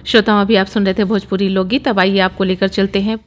श्रोताओं अभी आप सुन रहे थे भोजपुरी लोकगीत अब आइए आपको लेकर चलते हैं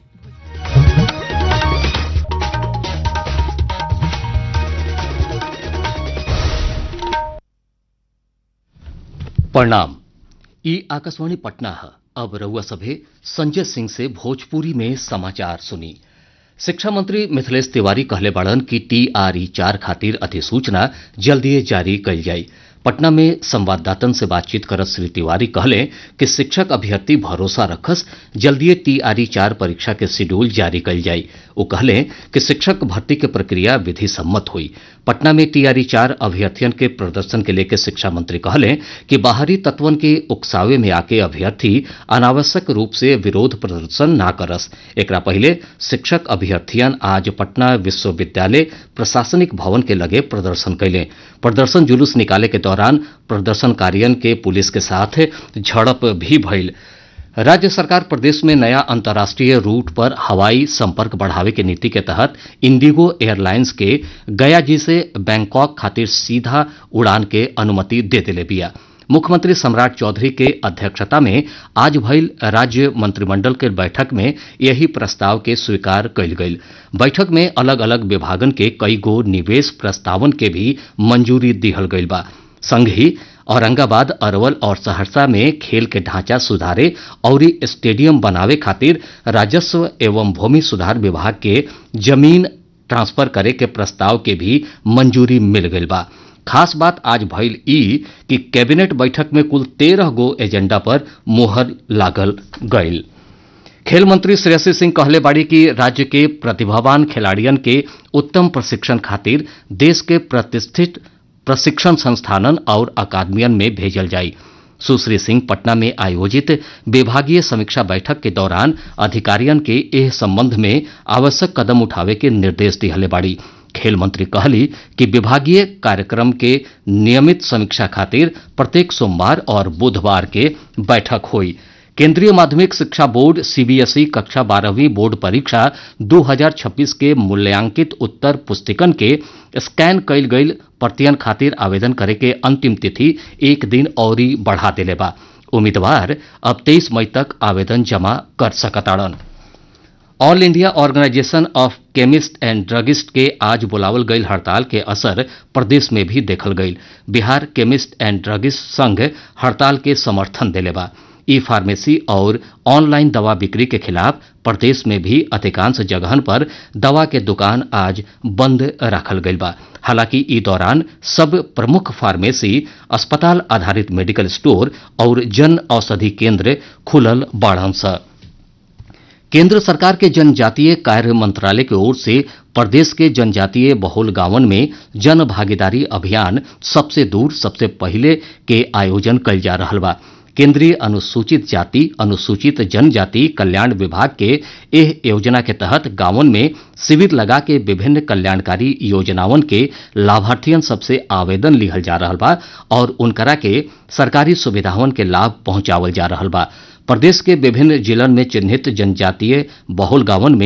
प्रणाम ई आकाशवाणी पटना है अब रउआ सभे संजय सिंह से भोजपुरी में समाचार सुनी शिक्षा मंत्री मिथिलेश तिवारी कहले बाड़न कि टीआरई चार खातिर अधिसूचना जल्दीए जारी कइल जाई पटना में संवाददातन से बातचीत करत श्री तिवारी कहले कि शिक्षक अभ्यर्थी भरोसा रखस जल्दीए टीआरई चार परीक्षा के शेड्यूल जारी कइल जाई वो कहले कि शिक्षक भर्ती के प्रक्रिया विधि सम्मत हुई पटना में टीआरई चार अभ्यर्थियन के प्रदर्शन के लेके शिक्षा मंत्री कहले कि बाहरी तत्वन के उकसावे में आके अभ्यर्थी अनावश्यक रूप से विरोध प्रदर्शन ना करस एकरा पहले शिक्षक अभ्यर्थियन आज पटना विश्वविद्यालय प्रशासनिक भवन के लगे प्रदर्शन कैले प्रदर्शन जुलूस निकाले के दौरान प्रदर्शनकारियन के पुलिस के साथ झड़प भी भइल राज्य सरकार प्रदेश में नया अंतर्राष्ट्रीय रूट पर हवाई संपर्क बढ़ावे के नीति के तहत इंडिगो एयरलाइंस के गया जी से बैंकॉक खातिर सीधा उड़ान के अनुमति दे दिले बिया मुख्यमंत्री सम्राट चौधरी के अध्यक्षता में आज भइल राज्य मंत्रिमंडल के बैठक में यही प्रस्ताव के स्वीकार कइल गइल बैठक में अलग अलग विभागन के कई गो निवेश प्रस्तावन के भी मंजूरी दिहल गइल बा संग ही औरंगाबाद अरवल और सहरसा में खेल के ढांचा सुधारे और स्टेडियम बनावे खातिर राजस्व एवं भूमि सुधार विभाग के जमीन ट्रांसफर करे के प्रस्ताव के भी मंजूरी मिल गइल बा खास बात आज भइल ई कि कैबिनेट बैठक में कुल तेरह गो एजेंडा पर मोहर लागल गइल खेल मंत्री श्रेयसी सिंह कहले बाड़ी कि राज्य के प्रतिभावान खिलाड़ियन के उत्तम प्रशिक्षण खातिर देश के प्रतिष्ठित प्रशिक्षण संस्थानन और अकादमियन में भेजल जाई सुश्री सिंह पटना में आयोजित विभागीय समीक्षा बैठक के दौरान अधिकारियन के एह संबंध में आवश्यक कदम उठावे के निर्देश दिहले बाड़ी खेल मंत्री कहली कि विभागीय कार्यक्रम के नियमित समीक्षा खातिर प्रत्येक सोमवार और बुधवार के बैठक हुई केंद्रीय माध्यमिक शिक्षा बोर्ड सीबीएसई कक्षा बारहवीं बोर्ड परीक्षा 2026 के मूल्यांकित उत्तर पुस्तिकन के स्कैन कइल गइल प्रतियन खातिर आवेदन करे के अंतिम तिथि एक दिन और बढ़ा दिले बा उम्मीदवार अब 23 मई तक आवेदन जमा कर सकताड़न all India organisation of chemist and druggist के आज बुलावल गईल हड़ताल के असर प्रदेश में भी देखल गईल बिहार केमिस्ट एंड ड्रगिस्ट संघ हड़ताल के समर्थन देले बा ई फार्मेसी और ऑनलाइन दवा बिक्री के खिलाफ प्रदेश में भी अधिकांश जगहन पर दवा के दुकान आज बंद रखल गईल बा हालांकि ई दौरान सब प्रमुख फार्मेसी अस्पताल आधारित मेडिकल स्टोर और जन औषधि केंद्र खुलल बाड़न स केंद्र सरकार के जनजातीय कार्य मंत्रालय की ओर से प्रदेश के जनजातीय बहुल गांवन में जन भागीदारी अभियान सबसे दूर सबसे पहले के आयोजन कइल जा रहा बा केंद्रीय अनुसूचित जाति अनुसूचित जनजाति कल्याण विभाग के एह योजना के तहत गांवन में शिविर लगा के विभिन्न कल्याणकारी योजनावन के लाभार्थियन सबसे आवेदन लिहल जा रहा बा और उनकरा के सरकारी सुविधावन के लाभ पहुंचावल जा रहा बा प्रदेश के विभिन्न जिलन में चिन्हित जनजातीय बहुल गांवन में